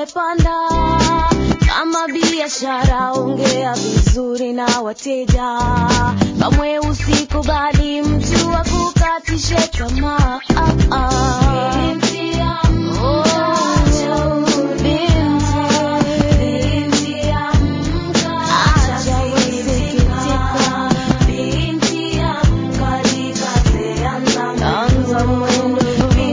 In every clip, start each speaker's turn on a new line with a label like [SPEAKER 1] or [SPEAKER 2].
[SPEAKER 1] umepanda. Kama biashara, ongea vizuri na wateja, kamwe usikubali mtu akukatishe tamaa. Ah, ah. Oh, binti. Acha kusikitika. Anza mwendo.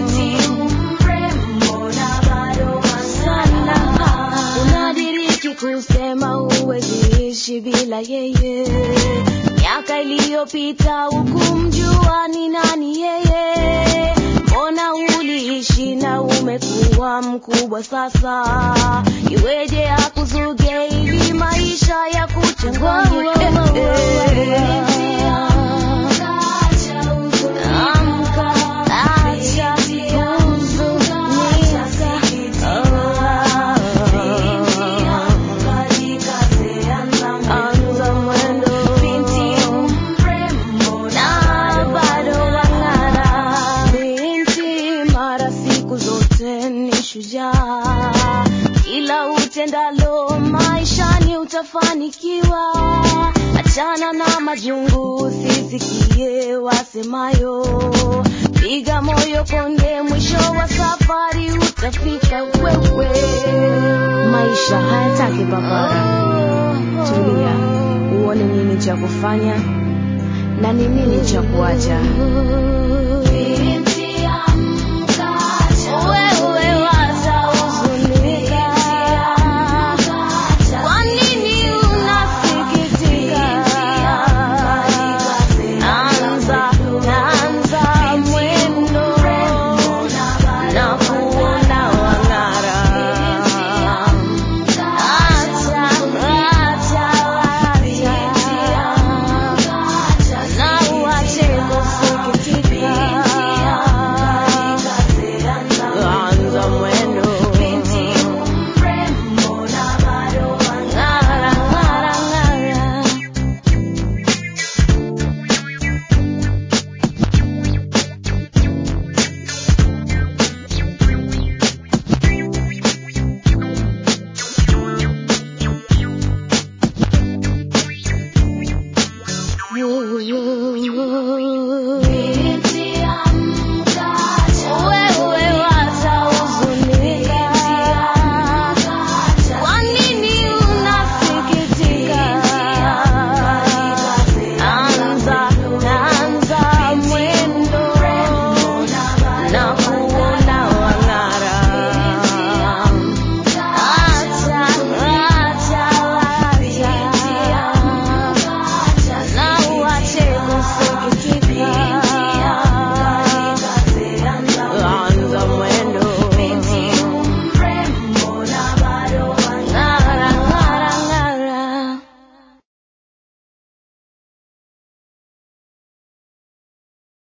[SPEAKER 1] Sana. Unadiriki kusema huwezi ishi bila yeye. Miaka iliyopita hukumjua ni nani yeye. Mbona uliishi na umekuwa mkubwa sasa? Iweje akuzuge ili maisha ya kuchanganye? Amka, acha kuhuzunika. Anza mwendo. Na bado wang'ara. Binti mara siku zote ni shujaa, kila utendalo maishani utafanikiwa. Achana na majungu, usisikie wasemayo. Piga moyo konde, mwisho wa safari utafika wewe.
[SPEAKER 2] Maisha hayataki papara. Tulia, uone nini cha kufanya na ni nini cha kuacha.
[SPEAKER 1] Wewe watahuzunika. Kwa nini unasikitika? Anza, anza mwendo na kuona wang'ara. Acha, acha, acha. Na uache kusikitika. Anza mwendo. Ng'ara, ng'ara, ng'ara. Ooh,